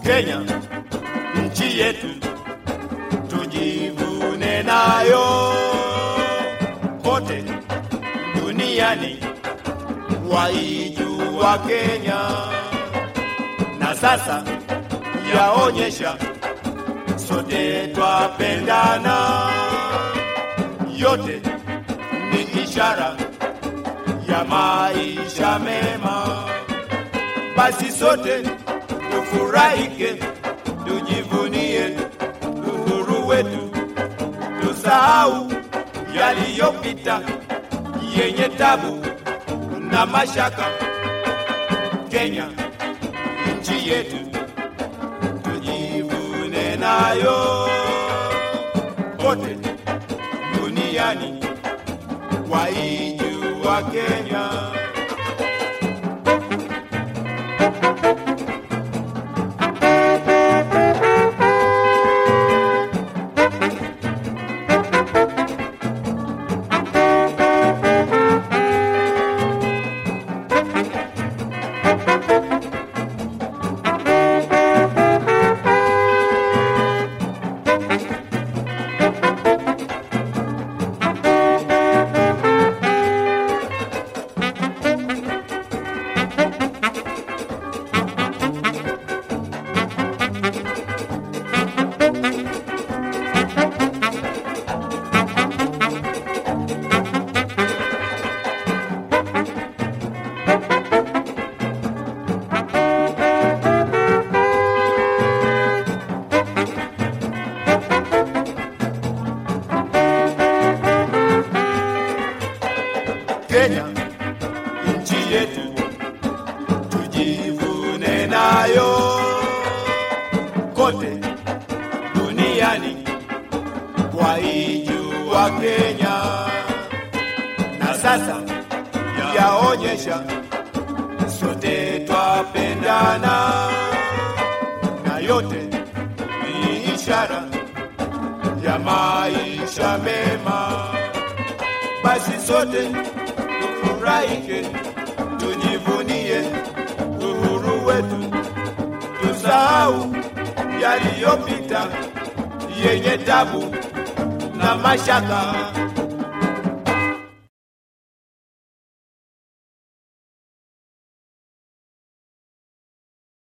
Kenya nchi yetu tujivune nayo kote duniani waijua Kenya na sasa yaonyesha sote twapendana, yote ni ishara ya maisha mema. Basi sote tufurahike, tujivunie uhuru wetu, tusahau yaliyopita yenye tabu na mashaka. Kenya nchi yetu tujivune nayo kote duniani waijua Kenya. Kenya nchi yetu tujivune nayo kote duniani waijua Kenya na sasa yaonyesha sote twapendana na yote ni ishara ya maisha mema basi sote tufurahike, tujivunie uhuru wetu, tusahau yaliyopita yenye tabu na mashaka.